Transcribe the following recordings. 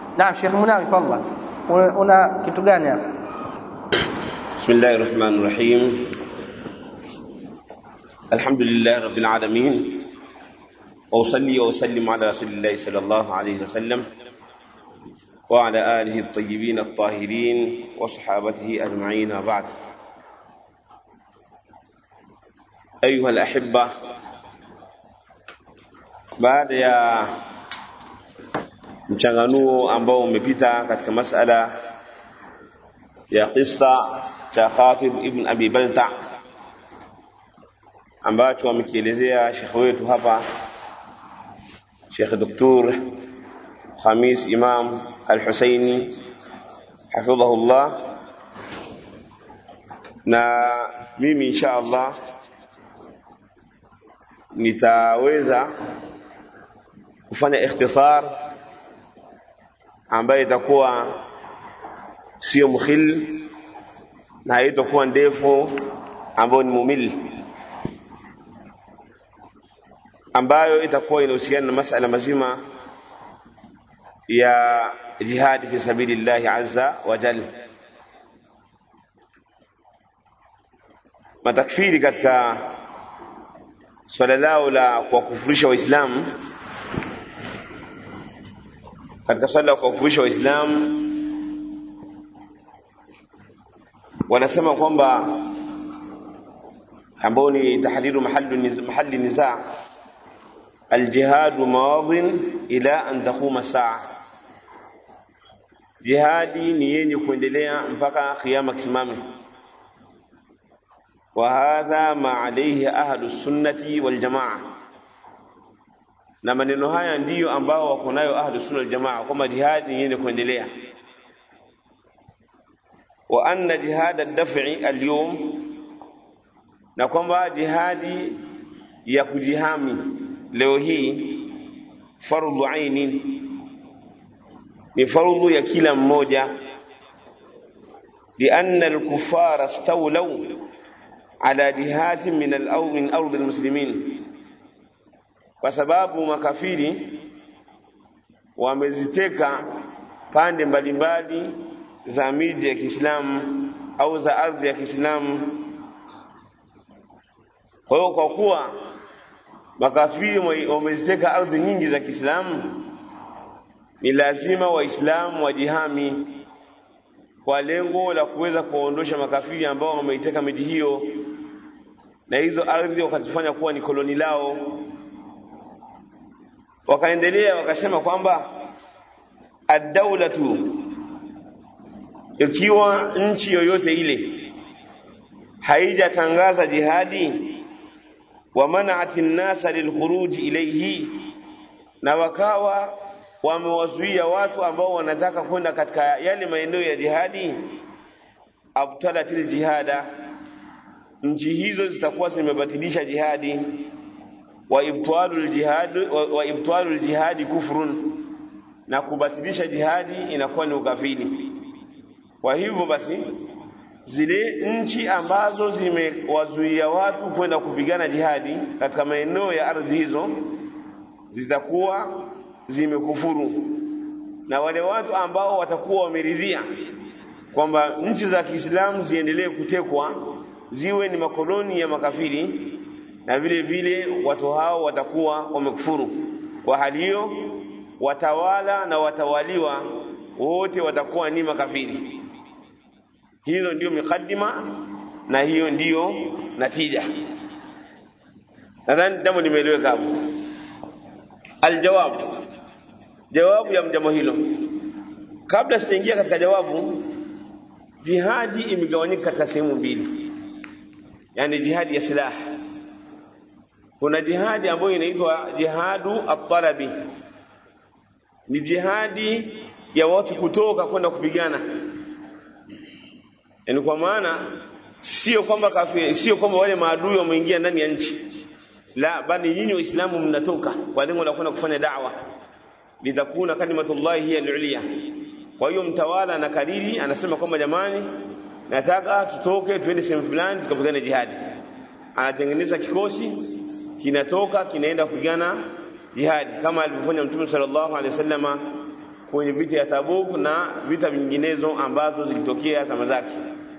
naam Sheikh Munawi fadhlan una, una kitu gani hapa بسم الله الرحمن الرحيم الحمد لله رب العالمين وأصلي وأسلم على رسول الله صلى الله عليه وسلم وعلى آله الطيبين الطاهرين وصحابته أجمعين وبعد أيها الأحبة baada ya mchanganuo ambao umepita katika masala ya kisa cha Khatib ibn Abi Balta ambacho amekielezea shekhe wetu hapa Sheikh Dr. Khamis Imam Al-Husaini hafidhahullah na mimi insha Allah nitaweza kufanya ikhtisar ambayo itakuwa sio mukhil na haitakuwa ndefu ambayo ni mumil ambayo itakuwa inahusiana na masala mazima ya jihadi fi sabilillahi azza wa jal matakfiri katika swala lao la kuwakufurisha waislamu katika swala la kuwakufurisha waislamu wanasema kwamba ambao ni tahdiru mahallu mahali nizaa aljihadu mawadhin ila an taquma saa jihadi ni yenye kuendelea mpaka kiyama kisimame wa hadha ma alayhi ahlu sunnati wal jamaa na maneno haya ndiyo ambao wako nayo ahlu sunna wal jamaa kwamba jihadi ni yenye kuendelea wa anna jihad ad-daf'i al-yawm na kwamba jihadi ya kujihami leo hii fardhu aini ni fardhu ya kila mmoja lianna al-kuffara stawlaw ala jihadin min al-ard min ard al-muslimin kwa sababu makafiri wameziteka pande mbalimbali za miji ya Kiislamu au za ardhi ya Kiislamu. Kwa hiyo kwa kuwa makafiri wameziteka ardhi nyingi za Kiislamu, ni lazima Waislamu wajihami kwa lengo la kuweza kuwaondosha makafiri ambao wameiteka miji hiyo na hizo ardhi wakazifanya kuwa ni koloni lao. Wakaendelea wakasema kwamba ad-daulatu ikiwa nchi yoyote ile haijatangaza jihadi wa mana'ati nnasa lilkhuruj ilayhi na wakawa wamewazuia watu ambao wanataka kwenda katika yale maeneo ya jihadi abtalatil jihada nchi hizo zitakuwa zimebatilisha jihadi wa ibtalul jihad wa, wa ibtalul jihadi kufrun na kubatilisha jihadi inakuwa ni ukafiri kwa hivyo basi zile nchi ambazo zimewazuia watu kwenda kupigana jihadi katika maeneo ya ardhi hizo zitakuwa zimekufuru, na wale watu ambao watakuwa wameridhia kwamba nchi za Kiislamu ziendelee kutekwa ziwe ni makoloni ya makafiri, na vile vile watu hao watakuwa wamekufuru. Kwa hali hiyo, watawala na watawaliwa wote watakuwa ni makafiri. Hilo ndiyo mikadima na hiyo ndiyo natija. Nadhani jambo limeeleweka hapo. Aljawabu, jawabu ya jambo hilo, kabla sijaingia katika jawabu, jihadi imegawanyika katika sehemu mbili, yaani jihadi ya silaha. Kuna jihadi ambayo inaitwa jihadu at-talabi, ni jihadi ya watu kutoka kwenda kupigana yani kwa maana sio kwamba kafiri, sio kwamba wale maadui wameingia ndani ya nchi, la, bali nyinyi Waislamu mnatoka kwa lengo la kwenda kufanya da'wa, litakuna kalimatullahi hiya al-ulya. Kwa hiyo mtawala na kariri anasema kwamba jamani, nataka tutoke tuende sehemu fulani tukapigane jihadi. Anatengeneza kikosi kinatoka kinaenda kupigana jihadi, kama alivyofanya Mtume sallallahu alaihi wasallama kwenye vita ya Tabuk na vita vinginezo ambazo zilitokea zama zake,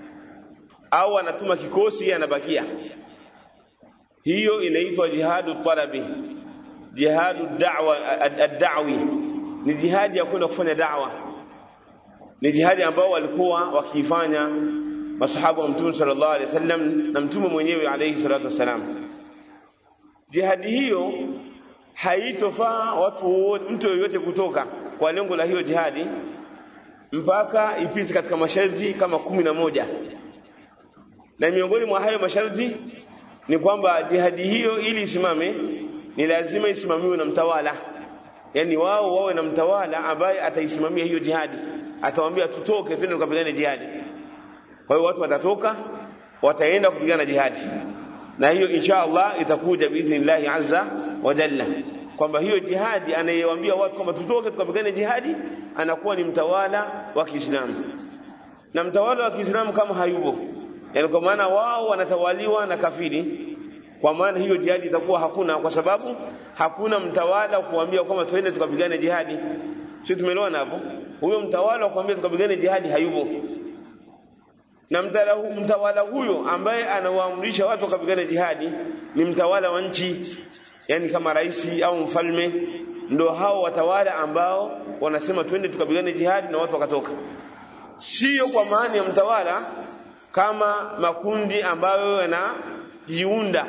au anatuma kikosi anabakia. Hiyo inaitwa jihadu talabi, jihadu da'wa ad-da'wi, ni jihadi ya kwenda kufanya da'wa, ni jihadi ambao walikuwa wakiifanya masahaba wa Mtume sallallahu alaihi wasallam na Mtume mwenyewe alaihi salatu wassalam. Jihadi hiyo haitofaa watu mtu yoyote kutoka kwa lengo la hiyo jihadi mpaka ipite katika masharti kama kumi na moja na miongoni mwa hayo masharti ni kwamba jihadi hiyo ili isimame ni lazima isimamiwe na mtawala, yaani wao wawe na mtawala ambaye ataisimamia hiyo jihadi, atawaambia tutoke, twende tukapigane jihadi. Kwa hiyo watu watatoka, wataenda kupigana jihadi, na hiyo insha Allah itakuja biidhnillahi azza wa jalla kwamba hiyo jihadi anayewaambia watu kwamba tutoke tukapigane jihadi anakuwa ni mtawala wa Kiislamu, na mtawala wa Kiislamu kama hayupo, yani kwa maana wao wanatawaliwa na kafiri, kwa maana hiyo jihadi itakuwa hakuna, kwa sababu hakuna mtawala wa kuambia kwamba tuende tukapigane jihadi. Sio, tumeelewana hapo? Huyo mtawala wa kuambia tukapigane jihadi hayupo, na mtawala, mtawala huyo ambaye anawaamrisha watu wakapigane jihadi ni mtawala wa nchi yani kama rais au mfalme, ndo hao watawala ambao wanasema twende tukapigane jihadi na watu wakatoka. Sio kwa maana ya mtawala kama makundi ambayo yanajiunda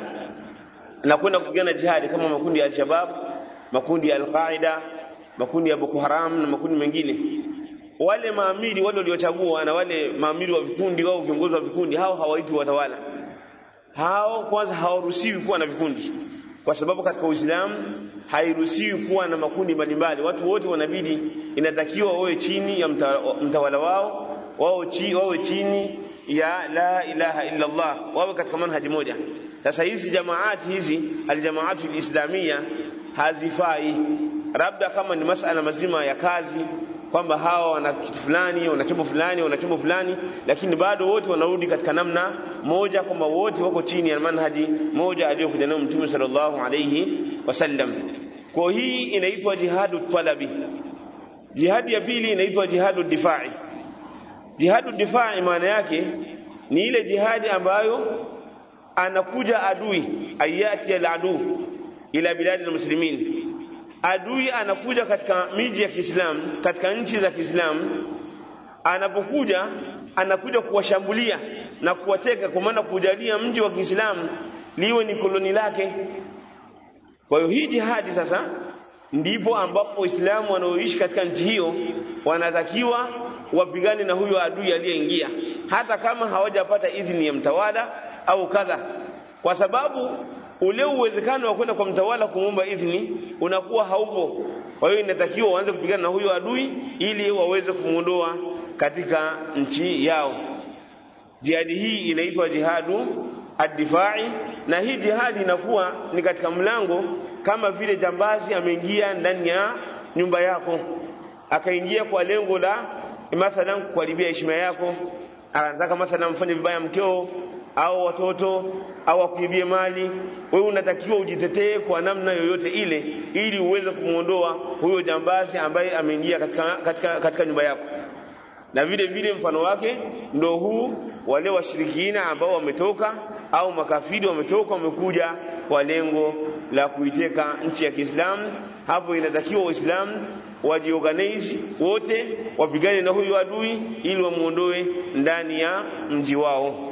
na kwenda kupigana jihadi kama makundi ya Al-Shabab, makundi ya Al-Qaida, makundi ya Boko Haram na makundi mengine. Wale maamiri wale waliochagua na wale maamiri wa vikundi au viongozi wa vikundi, hao hawaitwi watawala. Hao kwanza hawaruhusiwi kuwa na vikundi kwa sababu katika Uislamu hairuhusiwi kuwa na makundi mbalimbali. Watu wote wanabidi, inatakiwa wawe chini ya mtawala wao, wao chi, wawe chini ya la ilaha illa Allah, wawe katika manhaji moja. Sasa hizi jamaati hizi aljamaatu alislamia hazifai, labda kama ni masala mazima ya kazi kwamba hawa wana kitu fulani, wana chombo fulani, wana chombo fulani, lakini bado wote wanarudi katika namna moja, kwamba wote wako chini ya manhaji moja aliyokuja nayo Mtume sallallahu alayhi wasallam. Kwa hii inaitwa jihadu talabi. Jihadi ya pili inaitwa jihadu difai. Jihadu difai maana yake ni ile jihadi ambayo anakuja adui, ayati al-adu ila biladi al-muslimin adui anakuja katika miji ya Kiislamu, katika nchi za Kiislamu. Anapokuja anakuja kuwashambulia na kuwateka, kwa maana kujalia mji wa Kiislamu liwe ni koloni lake. Kwa hiyo hii jihadi sasa ndipo ambapo Waislamu wanaoishi katika nchi hiyo wanatakiwa wapigane na huyo adui aliyeingia, hata kama hawajapata idhini ya mtawala au kadha, kwa sababu ule uwezekano wa kwenda kwa mtawala kumwomba idhini unakuwa haupo. Kwa hiyo inatakiwa waanze kupigana na huyo adui ili waweze kumwondoa katika nchi yao. Jihadi hii inaitwa jihadu addifai, na hii jihadi inakuwa ni katika mlango, kama vile jambazi ameingia ndani ya nyumba yako, akaingia kwa lengo la mathalan kuharibia heshima yako, anataka mathalan mfanye vibaya mkeo au watoto au akuibie mali, wewe unatakiwa ujitetee kwa namna yoyote ile, ili uweze kumwondoa huyo jambazi ambaye ameingia katika, katika, katika nyumba yako. Na vile vile mfano wake ndo huu, wale washirikina ambao wametoka au makafiri wametoka, wamekuja kwa lengo la kuiteka nchi ya Kiislamu. Hapo inatakiwa Waislamu wajiorganize wote, wapigane na huyo adui ili wamwondoe ndani ya mji wao.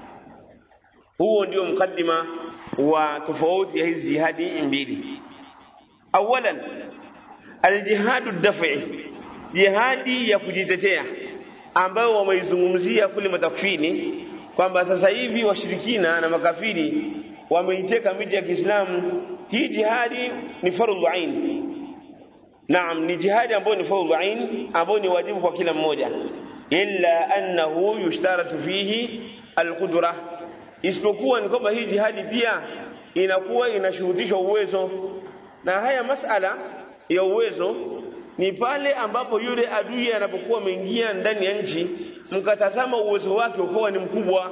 Huo ndio mkaddima wa tofauti ya hizi jihadi mbili. Awalan, aljihadu dafi, jihadi ya kujitetea ambayo wameizungumzia kule matakfini kwamba sasa hivi washirikina na makafiri wameiteka miji ya Kiislamu. Hii jihadi ni fardhu ain. Naam, ni jihadi ambayo ni fardhu ain, ambayo ni wajibu kwa kila mmoja, illa annahu yushtaratu fihi alqudra isipokuwa ni kwamba hii jihadi pia inakuwa inashurutishwa uwezo, na haya masala ya uwezo ni pale ambapo yule adui anapokuwa ameingia ndani ya nchi, mkatazama uwezo wake ukawa ni mkubwa,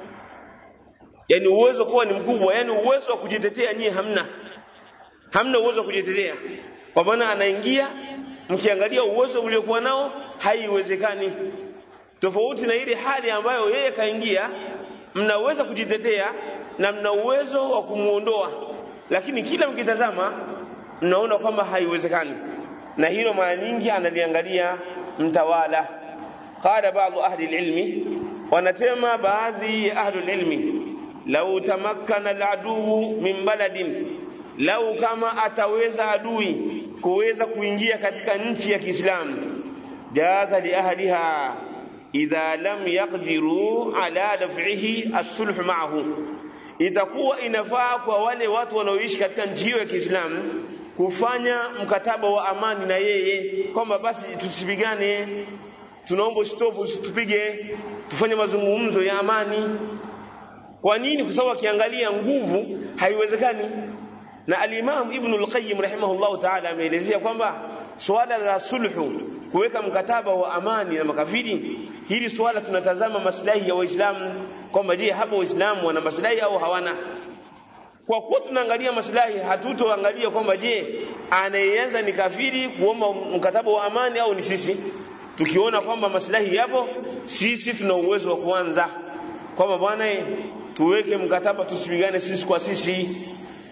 yani uwezo kuwa ni mkubwa, yani uwezo wa kujitetea nyie hamna, hamna uwezo wa kujitetea, kwa maana anaingia mkiangalia uwezo uliokuwa nao haiwezekani tofauti na ile hali ambayo yeye kaingia mnaweza kujitetea na mna uwezo wa kumuondoa lakini kila mkitazama mnaona kwamba haiwezekani na hilo mara nyingi analiangalia mtawala qala baadhi ahli ilmi wanatema baadhi ya ahli ilmi lau tamakkana aladuu min baladin lau kama ataweza adui kuweza kuingia katika nchi ya Kiislamu jaza li ahliha idha lam yaqdiru ala daf'ihi as-sulh ma'ahu itakuwa inafaa kwa wale watu wanaoishi katika nchi hiyo ya Kiislamu kufanya mkataba wa amani na yeye kwamba basi tusipigane tunaomba stop usitupige tufanye mazungumzo ya amani kwa nini kwa sababu akiangalia nguvu haiwezekani na al-Imam Ibn al-Qayyim rahimahullahu ta'ala ameelezea kwamba swala la sulhu kuweka mkataba wa amani na makafiri hili swala tunatazama maslahi ya waislamu kwamba je hapo waislamu wana maslahi au hawana kwa kuwa tunaangalia maslahi hatutoangalia kwamba je anayeanza ni kafiri kuomba mkataba wa amani au ni sisi tukiona kwamba maslahi yapo sisi tuna uwezo wa kuanza kwamba bwana tuweke mkataba tusipigane sisi kwa sisi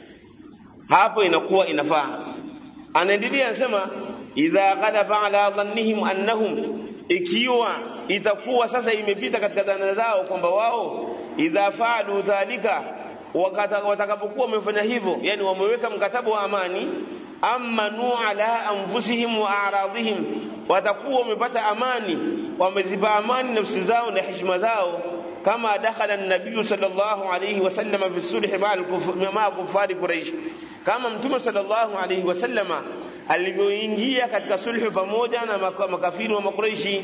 hapo inakuwa inafaa anaendelea anasema idha ghalaba ala dhannihim annahum ikiwa itakuwa sasa imepita katika dhana zao kwamba wao idha faalu dhalika watakapokuwa wamefanya hivyo yani wameweka mkataba wa amani amanu ala anfusihim wa a'radihim watakuwa wamepata amani wameziba amani nafsi zao na heshima zao kama dakhala an-nabiy sallallahu alayhi wasallam fi sulh ma'a kufari quraish kama mtume sallallahu alayhi wasallama alivyoingia katika sulhu pamoja na makafiri wa makuraishi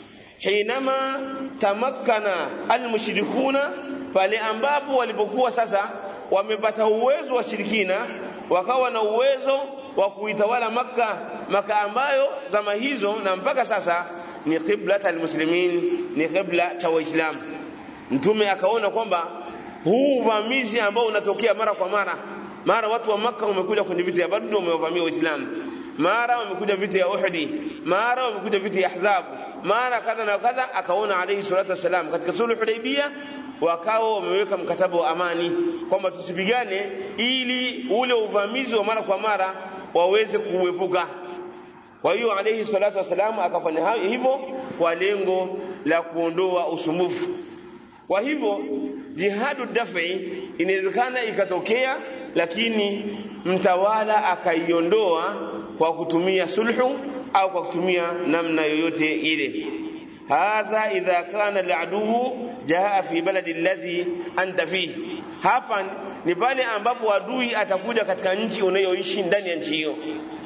hinama tamakkana almushrikuna pale ambapo walipokuwa sasa wamepata uwezo wa shirikina wakawa na uwezo wa kuitawala Makka Makka ambayo zama hizo na mpaka sasa ni qiblat almuslimin ni qibla cha waislamu mtume akaona kwamba huu uvamizi ambao unatokea mara kwa mara mara watu wa Makka wamekuja kwenye vita ya Badr wamewavamia Waislamu mara wamekuja vita ya Uhud mara wamekuja vita ya Ahzab mara kadha na kadha akaona alayhi salatu wasalam katika sulhu Hudaybiyah wakawa wameweka mkataba wa amani kwamba tusipigane ili ule uvamizi wa mara kwa mara waweze kuepuka kwa hiyo alayhi salatu wasalam akafanya hivyo kwa lengo la kuondoa usumbufu kwa hivyo jihadu daf'i inawezekana ikatokea lakini mtawala akaiondoa kwa kutumia sulhu au kwa kutumia namna yoyote ile hadha idha kana al-aduwu jaa fi baladi alladhi anta fihi hapa ni pale ambapo adui atakuja katika nchi unayoishi ndani ya nchi hiyo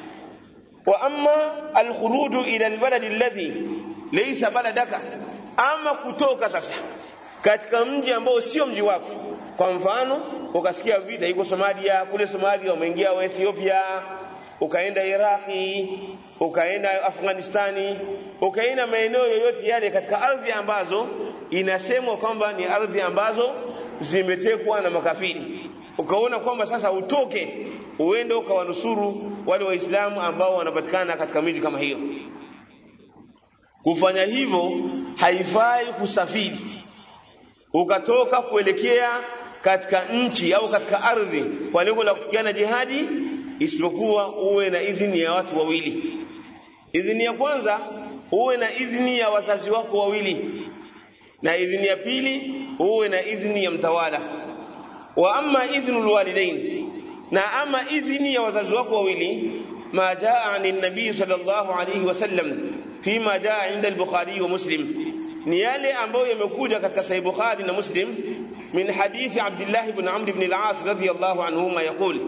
wa amma al-khuruju ila al-baladi alladhi laysa baladaka ama kutoka sasa katika mji ambao sio mji wako kwa mfano ukasikia vita iko Somalia kule Somalia umeingia wa Ethiopia ukaenda Iraki ukaenda Afghanistani ukaenda maeneo yoyote yale katika ardhi ambazo inasemwa kwamba ni ardhi ambazo zimetekwa na makafiri ukaona kwamba sasa utoke uende ukawanusuru wale waislamu ambao wanapatikana katika miji kama hiyo kufanya hivyo haifai kusafiri ukatoka kuelekea katika nchi au katika ardhi kwa lengo la kupigana jihadi isipokuwa uwe na idhini ya watu wawili idhini ya kwanza uwe na idhini ya wazazi wako wawili na idhini ya pili uwe na idhini ya mtawala wa amma idhnu alwalidain na ama idhini ya wazazi wako wawili ما جاء عن النبي صلى الله عليه وسلم فيما جاء عند البخاري ومسلم ni yale ambayo yamekuja katika sahih bukhari na muslim min hadithi abdullah ibn amr ibn al-as radiyallahu anhuma yaqul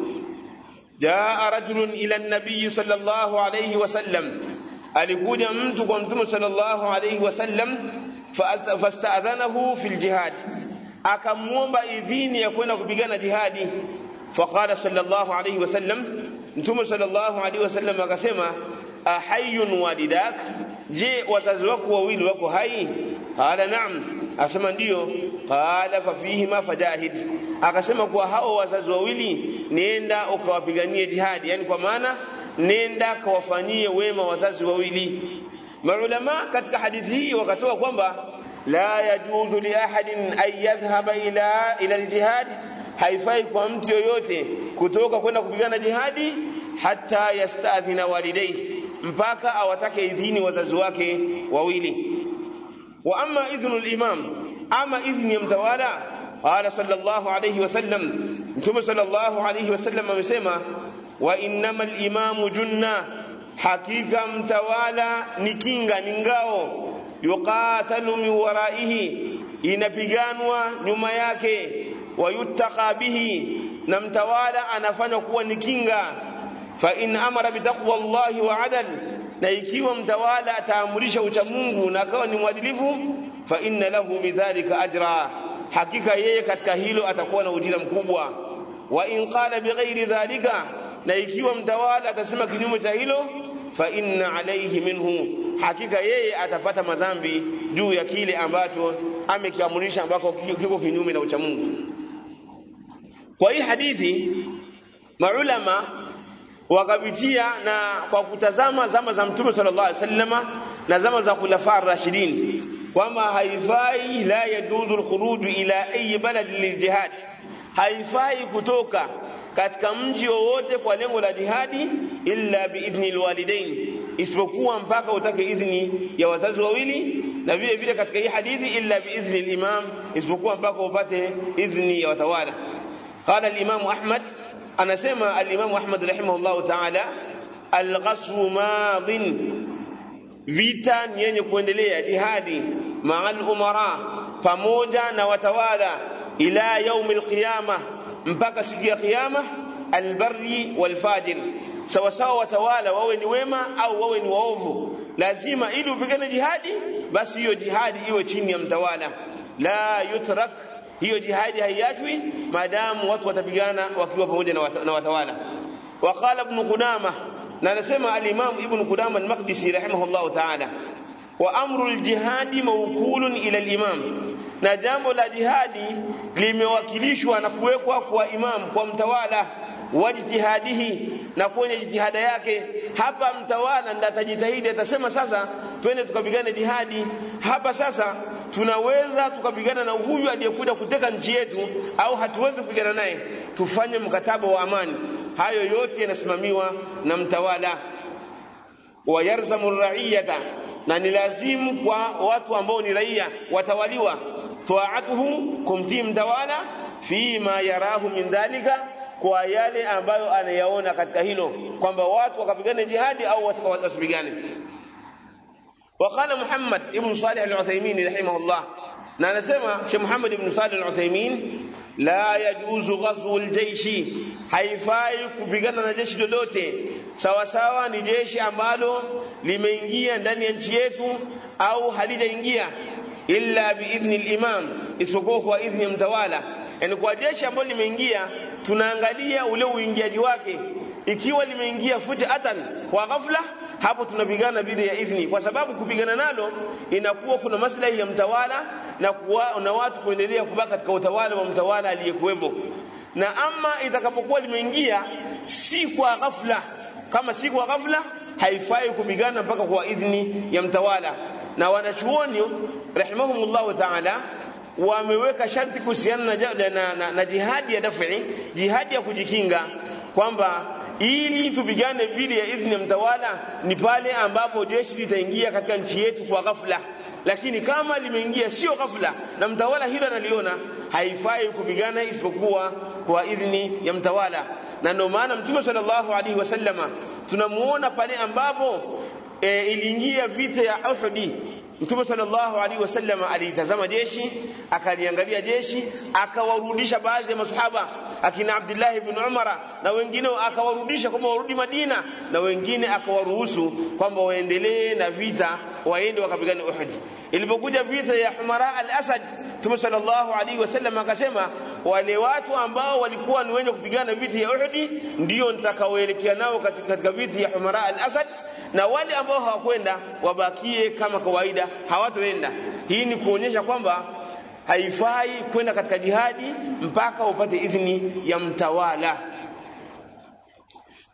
jaa rajulun ila an-nabiy sallallahu alayhi wasallam alikuja mtu kwa mtume sallallahu alayhi wasallam fasta'adhanahu fil jihad akamuomba idhini ya kwenda kupigana jihadi faqala sallallahu alayhi wasallam mtume sallallahu alayhi wasallam akasema ahayun walidak je wazazi wako wawili wako hai qala naam akasema ndio qala fa fihima fajahid akasema kwa hao wazazi wawili nenda ukawapiganie jihadi yani kwa maana nenda kawafanyie wema wazazi wawili maulama katika hadithi hii wakatoa kwamba la yajuzu li ahadin an yadhhaba ila ila aljihad haifai kwa mtu yoyote kutoka kwenda kupigana jihadi hata yastadhina walidayhi mpaka awatake idhini wazazi wake wawili wa amma idhnu al-imam ama idhni ya mtawala qala sallallahu alayhi wasallam mtume sallallahu alayhi wasallam amesema wa innamal imamu junna hakika mtawala ni kinga ni ngao yuqatalu min waraihi inapiganwa nyuma yake wayuttaqa bihi na mtawala anafanywa kuwa ni kinga fa in amara bitaqwa Allahi wa adal na ikiwa mtawala ataamurisha ucha Mungu na akawa ni mwadilifu fa inna lahu bidhalika ajra hakika yeye katika hilo atakuwa na ujira mkubwa wa in qala bighairi dhalika na ikiwa mtawala atasema kinyume cha hilo fa inna alayhi minhu hakika yeye atapata madhambi juu ya kile ambacho amekiamurisha ambako kiko kinyume na ucha Mungu kwa hii hadithi maulama wakapitia na kwa kutazama zama za mtume sallallahu alaihi wasallama na zama za khulafa ar-rashidin kwamba haifai la yajuzu al-khuruj ila ayi balad liljihad haifai kutoka katika mji wowote kwa lengo la jihadi illa biidhni alwalidain isipokuwa mpaka utake idhni ya wazazi wawili na vile vile katika hii hadithi illa biidhni alimam isipokuwa mpaka upate idhni ya watawala qala al-imam ahmad anasema al-imam ahmad rahimahullah ta'ala al-ghaswu madin vita ni yenye kuendelea jihadi ma'al umara pamoja na watawala ila yaumi alqiyama mpaka siku ya kiyama albarri walfajir sawa sawa watawala wawe ni wema au wawe ni waovu lazima ili upigane jihadi basi hiyo jihadi iwe chini ya mtawala la yutrak hiyo jihadi haiachwi maadamu watu watapigana wakiwa pamoja na watawala waqala ibn qudama na anasema al-imam ibn qudama al-maqdisi rahimahullah ta'ala wa amru al-jihadi mawkulun ila al-imam na jambo la jihadi limewakilishwa na kuwekwa kwa imam kwa mtawala wajtihadihi na kwenye jitihada yake hapa mtawala ndiye atajitahidi atasema sasa twende tukapigane jihadi hapa sasa tunaweza tukapigana na huyu aliyekuja kuteka nchi yetu au hatuwezi kupigana naye tufanye mkataba wa amani hayo yote yanasimamiwa na mtawala wayarzamu raiyata na ni lazimu kwa watu ambao ni raia watawaliwa taatuhu kumtii mtawala fima yarahu min dhalika kwa yale ambayo anayaona katika hilo kwamba watu wakapigane jihadi au wasipigane وقال محمد ابن صالح العثيمين رحمه الله na anasema Sheikh Muhammad ibn Salih al-Uthaymeen la yajuzu ghazwu al-jayshi haifai kupigana na jeshi lolote sawa sawa ni jeshi ambalo limeingia ndani ya nchi yetu au halijaingia illa biidhni al-imam isipokuwa kwa idhni ya mtawala yani kwa jeshi ambalo limeingia tunaangalia ule uingiaji wake ikiwa limeingia fujatan kwa ghafla hapo tunapigana bila ya idhni kwa sababu kupigana nalo inakuwa kuna maslahi ya mtawala na kuwa, na watu kuendelea kubaki katika utawala wa mtawala aliyekuwepo na ama itakapokuwa limeingia si kwa ghafla kama si kwa ghafla haifai kupigana mpaka kwa idhni ya mtawala na wanachuoni rahimahumullahu ta'ala wameweka sharti kuhusiana na, na, na, na, na jihadi ya dafi jihadi ya kujikinga kwamba ili tupigane vile ya idhni ya mtawala ni pale ambapo jeshi litaingia katika nchi yetu kwa ghafla lakini kama limeingia sio ghafla na mtawala hilo analiona haifai kupigana isipokuwa kwa idhni ya mtawala na ndio maana mtume sallallahu alaihi wasallama tunamuona pale ambapo e, iliingia vita ya Uhud Mtume sallallahu alaihi wasallam alitazama jeshi, akaliangalia jeshi, akawarudisha baadhi ya masahaba akina Abdullah ibn Umara na wengine akawarudisha kwamba warudi Madina na wengine akawaruhusu kwamba waendelee na vita, waende wakapigane Uhud. Ilipokuja vita ya Humara al-Asad, Mtume sallallahu alaihi wasallam akasema wale watu ambao walikuwa ni wenye kupigana vita ya Uhud ndio nitakaoelekea nao katika, katika vita ya Humara al-Asad na wale ambao hawakwenda wabakie kama kawaida hawatoenda hii ni kuonyesha kwamba haifai kwenda katika jihadi mpaka upate idhini ya mtawala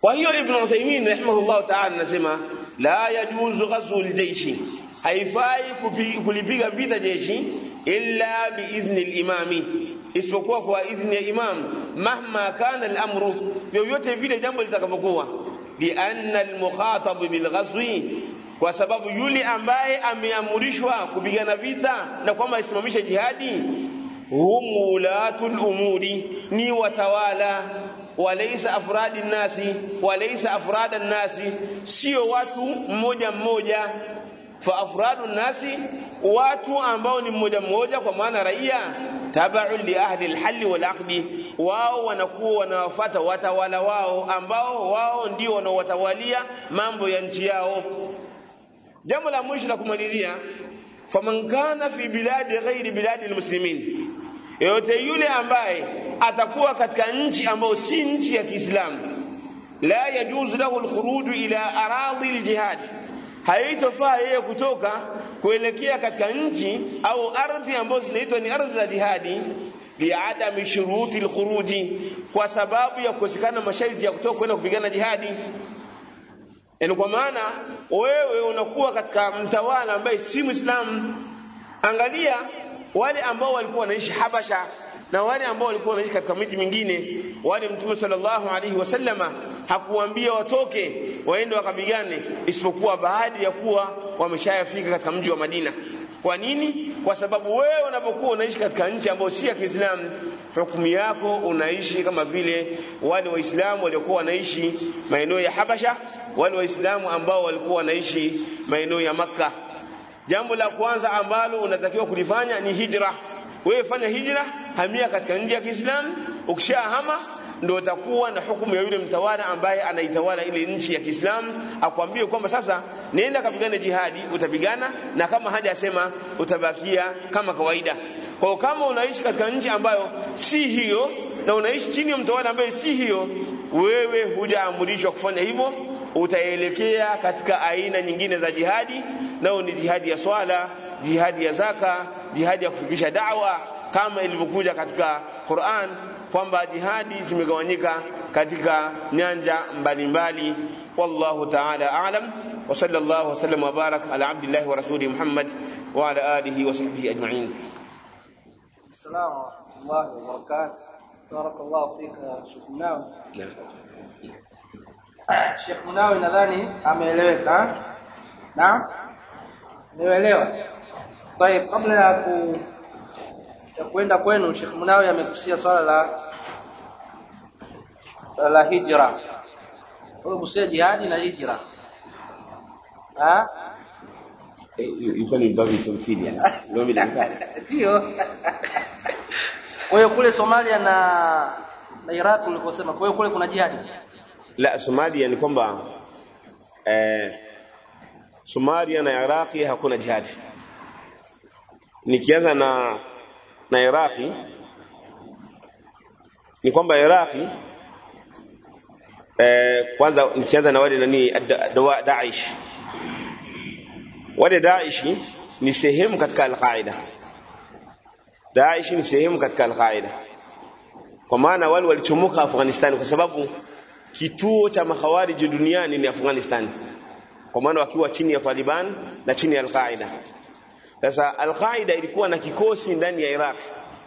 kwa hiyo ibn Uthaymeen rahimahullah ta'ala anasema la yajuzu ghazwu aljayshi haifai kulipiga vita jeshi illa biidhni alimami isipokuwa kwa idhni ya imam mahma kana al-amru yoyote vile jambo litakavyokuwa lianna al-mukhatab bilghazwi kwa sababu yule ambaye ameamrishwa kupigana vita na kwamba isimamishe jihadi hum ulatul umuri ni watawala walaysa afradi nasi walaysa afrada nasi sio watu mmoja mmoja fa afradu nasi watu ambao ni mmoja mmoja kwa maana raia tabaun li ahli alhal wal aqdi wao wanakuwa wanawafuata watawala wao ambao wao ndio wanaowatawalia mambo ya nchi yao jambo la mwisho la kumalizia faman kana fi biladi ghairi biladi almuslimin yote yule ambaye atakuwa katika nchi ambayo si nchi ya Kiislamu la yajuzu lahu alkhuruj ila aradhi aljihad haitofaa yeye kutoka kuelekea katika nchi au ardhi ambazo zinaitwa ni ardhi za jihadi liadami shuruti alkhuruji kwa sababu ya kukosekana masharti ya kutoka kwenda kupigana jihadi yani kwa maana wewe unakuwa katika mtawala ambaye si Muislamu angalia wale ambao walikuwa wanaishi Habasha na wale ambao walikuwa wanaishi katika miji mingine wale mtume sallallahu alaihi wasallama hakuambia watoke waende wakapigane isipokuwa baada ya kuwa wameshayafika katika mji wa Madina kwa nini kwa sababu wewe unapokuwa unaishi katika nchi ambayo si ya Kiislamu hukumu yako unaishi kama vile wale waislamu waliokuwa wanaishi maeneo ya Habasha wale waislamu ambao walikuwa wanaishi maeneo ya Makka jambo la kwanza ambalo unatakiwa kulifanya ni hijra wewe fanya hijra hamia katika nchi ya Kiislamu ukishahama ndio utakuwa na hukumu ya yule mtawala ambaye anaitawala ile nchi ya Kiislamu akwambie kwamba sasa nenda kapigane jihadi utapigana na kama hajasema utabakia kama kawaida kwa hiyo kama unaishi katika nchi ambayo si hiyo na unaishi chini ya mtawala ambaye si hiyo wewe hujaamrishwa kufanya hivyo utaelekea katika aina nyingine za jihadi nao ni jihadi ya swala jihadi ya zaka jihadi ya kufikisha da'wa kama ilivyokuja katika Qur'an kwamba jihadi zimegawanyika katika nyanja mbalimbali wallahu ta'ala a'lam wa sallallahu wa sallam wa barak ala abdillahi wa rasuli Muhammad wa ala alihi wa sahbihi ajma'in Assalamu warahmatullahi wabarakatuh. Barakallahu fika Sheikh Munawi. Sheikh Munawi nadhani ameeleweka. Naam? Nimeelewa. Tayeb, kabla ya ku ya kwenda kwenu Sheikh Munawi amekusia swala la la hijra. Wewe kusia jihadi na hijra. Ah? ilikuwa ni babu tamthili ndio mimi Ndio. Kwa hiyo kule Somalia na na Iraq ulikosema, kwa hiyo kule kuna jihadi. la Somalia ni kwamba eh, Somalia na Iraqi hakuna jihadi. Nikianza na na Iraqi ni kwamba Iraqi eh, kwanza nikianza na wale nani dawa Daesh. Wale Daesh ni sehemu katika Al-Qaeda. Daesh ni sehemu katika Al-Qaeda. Kwa maana wale walichomoka Afghanistan kwa sababu kituo cha makhawariji duniani ni Afghanistan, kwa maana wakiwa chini ya Taliban na chini ya Al-Qaida. Sasa Al-Qaida ilikuwa na kikosi ndani ya Iraq,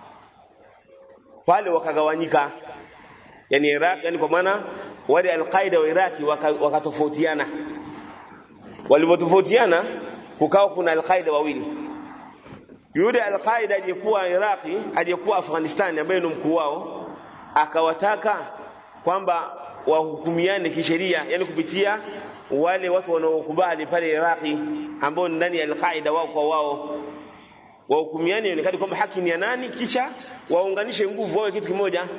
pale wakagawanyika, yani Iraq, yani kwa maana wale Al-Qaida wa Iraki wakatofautiana. Waka Walipotofautiana kukawa kuna Al-Qaida wawili, yule Al-Qaida aliyekuwa Iraki, aliyekuwa Afghanistan, ambaye ni mkuu wao, akawataka kwamba wahukumiane kisheria yani kupitia wale watu wanaokubali pale Iraki ambao ndani ya Al-Qaeda wao kwa wao wahukumiane ionekane kwamba haki ni ya nani kisha waunganishe nguvu wawe kitu kimoja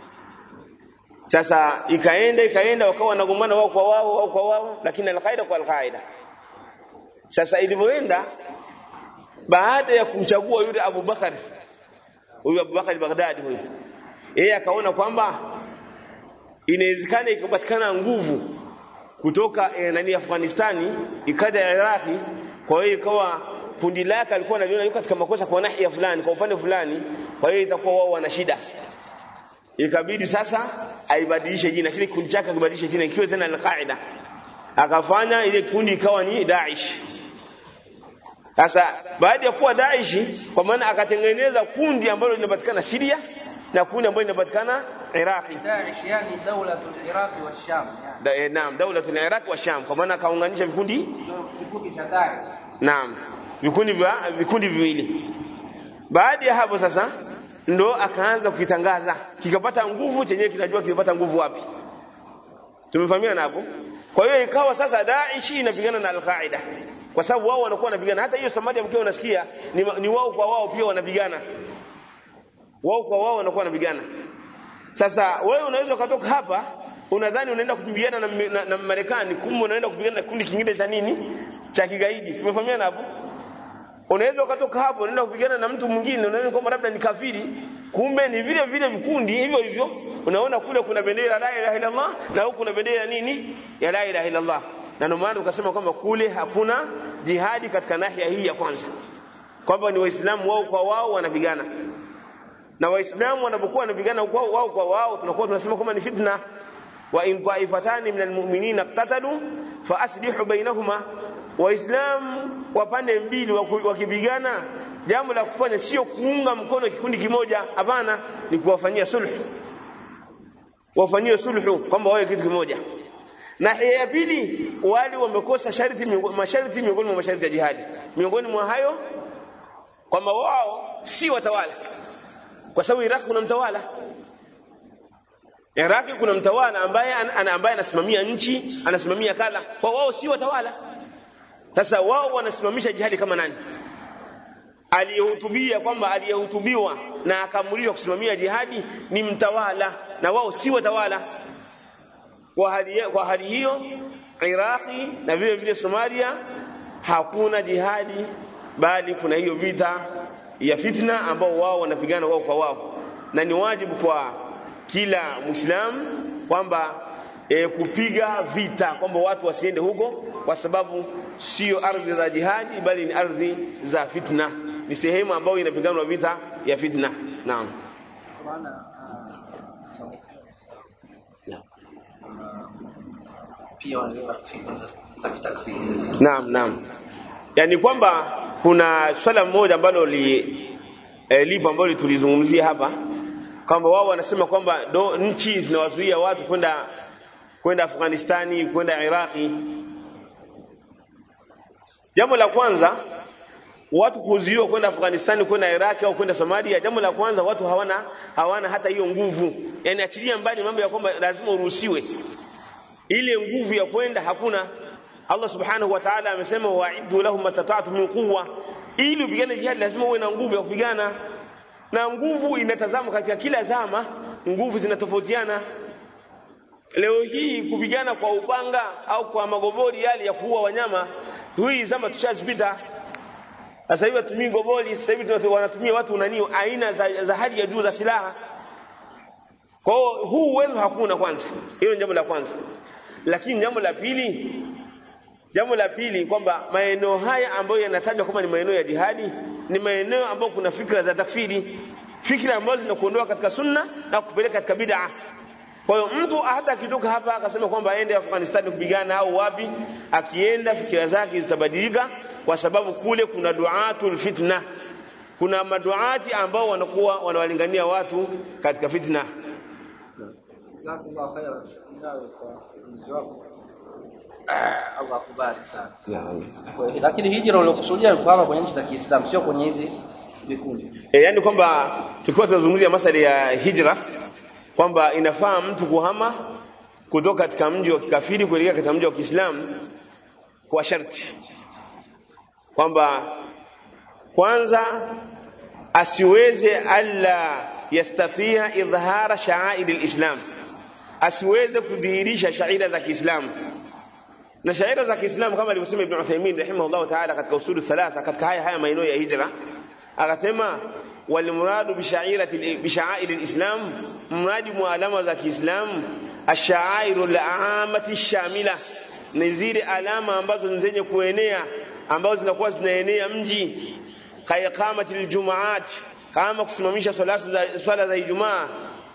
sasa ikaenda ikaenda wakawa wanagombana wao kwa wao wao kwa wao lakini Al-Qaeda kwa Al-Qaeda sasa ilivyoenda baada ya kumchagua yule Abu Bakar huyu Abu Bakar Baghdadi huyu yeye akaona kwamba inawezekana ikapatikana nguvu kutoka eh, nani Afghanistani ikaja ya Iraki. Kwa hiyo ikawa kundi lake alikuwa analiona yuko katika makosa kwa nahia fulani, kwa upande fulani, kwa hiyo itakuwa wao wana shida. ikabidi sasa aibadilishe jina kile kikundi chake akibadilishe jina ikiwa tena al-Qaida akafanya ile kundi ikawa ni Daesh sasa baada ya kuwa Daesh kwa maana akatengeneza kundi ambalo linapatikana Syria na kundi ambalo linapatikana Iraqi Daesh yani daulatul Iraq wa Sham yani da, eh, naam daulatul Iraq wa Sham kwa maana akaunganisha vikundi ndio kifupi cha Daesh naam vikundi vya vikundi viwili baada ya hapo sasa ndo akaanza kukitangaza kikapata nguvu chenyewe kitajua kilipata nguvu wapi tumefahamiana hapo kwa hiyo ikawa sasa Daesh inapigana na Al-Qaeda kwa sababu wao wanakuwa wanapigana hata hiyo Somalia mkiwa unasikia ni, ni wao kwa wao pia wanapigana wao kwa wao wanakuwa wanapigana sasa wewe unaweza ukatoka hapa unadhani unaenda kupigana na, na, na Marekani kumbe unaenda kupigana na kundi kingine cha nini cha kigaidi tumefahamiana hapo unaweza ukatoka hapo unaenda kupigana na mtu mwingine unaona kwamba labda ni kafiri kumbe ni vile vile vikundi hivyo hivyo unaona kule kuna bendera la ilaha illa Allah na huku kuna bendera nini ya la ilaha illa Allah na ndio maana ukasema kwamba kule hakuna jihadi katika nahia hii ya kwanza kwamba ni waislamu wao kwa wao wanapigana na waislamu wanapokuwa wanapigana wao wao kwa wao tunakuwa tunasema kwamba ni fitna wa in ta'ifatani minal mu'minina iqtatalu fa aslihu bainahuma waislamu wa pande mbili wakipigana jambo la kufanya sio kuunga mkono kikundi kimoja hapana ni kuwafanyia sulhu wafanyie sulhu kwamba wawe kitu kimoja na ya pili wale wamekosa sharti masharti miongoni mwa masharti ya jihadi miongoni mwa hayo kwamba wao si watawala kwa sababu Iraq kuna mtawala Iraq kuna mtawala ambaye ana ambaye anasimamia nchi anasimamia kadha kwa wao si watawala sasa wao wanasimamisha jihadi kama nani aliyehutubia kwamba aliyehutubiwa na akaamrishwa kusimamia jihadi ni mtawala na wao si watawala kwa hali, kwa hali hiyo Iraqi na vile vile Somalia hakuna jihadi bali kuna hiyo vita ya fitna ambao wao wanapigana wao kwa wao na ni wajibu kwa kila Muislamu kwamba e, kupiga vita kwamba watu wasiende huko kwa sababu sio ardhi za jihadi bali ni ardhi za fitna ni sehemu ambayo inapiganwa vita ya fitna naam maana pia wanaelewa fikra za za kitakfiri naam naam yani kwamba kuna swala moja ambalo li e, lipo ambalo tulizungumzia hapa kwamba wao wanasema kwamba do nchi zinawazuia watu kwenda kwenda Afghanistani kwenda Iraqi jambo la kwanza watu kuzuiwa kwenda Afghanistani kwenda Iraki au kwenda Somalia jambo la kwanza watu hawana hawana hata hiyo nguvu yani achilia mbali mambo ya kwamba lazima uruhusiwe ile nguvu ya kwenda hakuna Allah subhanahu wa ta'ala amesema wa'iddu lahum mastata'tu min quwwa ili upigane jihad lazima uwe na nguvu ya kupigana na nguvu inatazama katika kila zama nguvu zinatofautiana leo hii kupigana kwa upanga au kwa magobori yale ya kuua wanyama hii zama tushazipita sasa hivi watumii goboli sasa hivi wanatumia watu nani aina za, za hali ya juu za silaha kwa hiyo huu uwezo hakuna kwanza hilo ni jambo la kwanza lakini jambo la pili jambo la pili kwamba maeneo haya ambayo yanatajwa kama ni maeneo ya jihadi ni maeneo ambayo kuna fikra za takfiri fikra ambazo zinakuondoa katika sunna na kupeleka katika bid'a kwa hiyo mtu hata akitoka hapa akasema kwamba aende Afghanistan kupigana au wapi, akienda fikira zake zitabadilika, kwa sababu kule kuna duatul fitna, kuna maduati ambao wanakuwa wanawalingania watu katika fitna. jazakallahu khairan nawe kwa ujuzi wako Ah, Allah akubariki sana Kwa hiyo- lakini hijra uliokusudia ni kuhama kwenye nchi za Kiislamu sio kwenye hizi vikundi E, yani kwamba tukiwa tunazungumzia masala ya hijra kwamba inafaa mtu kuhama kutoka katika mji wa kikafiri kuelekea katika mji wa Kiislamu kwa sharti kwamba kwanza asiweze alla yastatia idhara sha'air alislam asiweze kudhihirisha shaira za Kiislamu na shaira za Kiislamu kama alivyosema Ibn Uthaymeen rahimahullah ta'ala katika usulu thalatha katika haya haya maeneo ya hijra akasema walmuradu bishairati bishaairi alislam mradi mwa alama za Kiislamu ashairu alamati shamila ni zile alama ambazo ni zenye kuenea ambazo zinakuwa zinaenea mji kaiqamati aljumaat kama kusimamisha salatu za swala za Ijumaa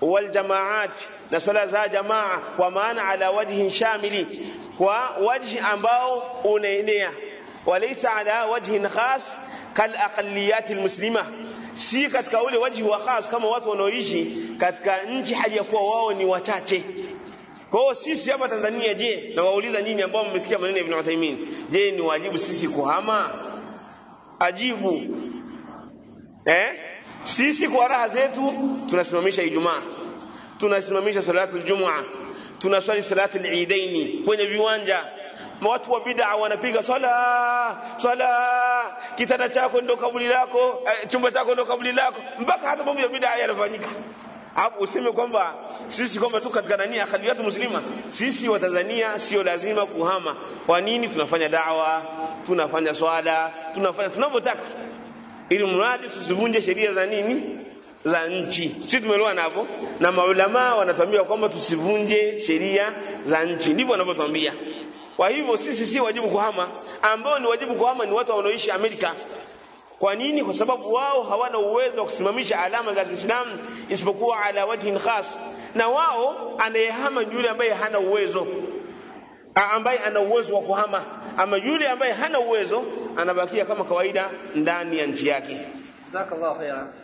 waljamaat na swala za jamaa kwa maana ala wajhin shamili kwa wajhi ambao unaenea walaysa ala wajhin khas kal aqalliyat almuslima si katika ule wajhi wa khas kama watu wanaoishi katika nchi hali ya kuwa wao ni wachache kwa hiyo sisi hapa Tanzania je na wauliza nyinyi ambao mmesikia maneno ya Ibn Uthaymeen je ni wajibu sisi kuhama ajibu eh sisi kwa raha zetu tunasimamisha Ijumaa tunasimamisha salatu Ijumaa tunaswali salatu al-Eidaini kwenye viwanja watu wa bid'a wanapiga swala swala kitanda chako ndo kaburi lako eh, chumba chako ndo kaburi lako mpaka hata mambo ya bid'a yanafanyika hapo useme kwamba sisi kwamba tu katika nani akhliyatu muslima sisi wa Tanzania sio lazima kuhama kwa nini tunafanya dawa tunafanya swala tunafanya tunavyotaka ili mradi tusivunje sheria za nini za nchi sisi tumeelewana hapo na maulama wanatuambia kwamba tusivunje sheria za nchi ndivyo wanavyotuambia kwa hivyo sisi si wajibu kuhama ambao ni wajibu kuhama ni watu wanaoishi Amerika kwa nini kwa sababu wao hawana uwezo wa kusimamisha alama za Kiislamu isipokuwa ala wajhin khas na wao anayehama yule ambaye hana uwezo ambaye ana uwezo wa kuhama ama yule ambaye hana uwezo anabakia kama kawaida ndani ya nchi yake jazakallahu khairan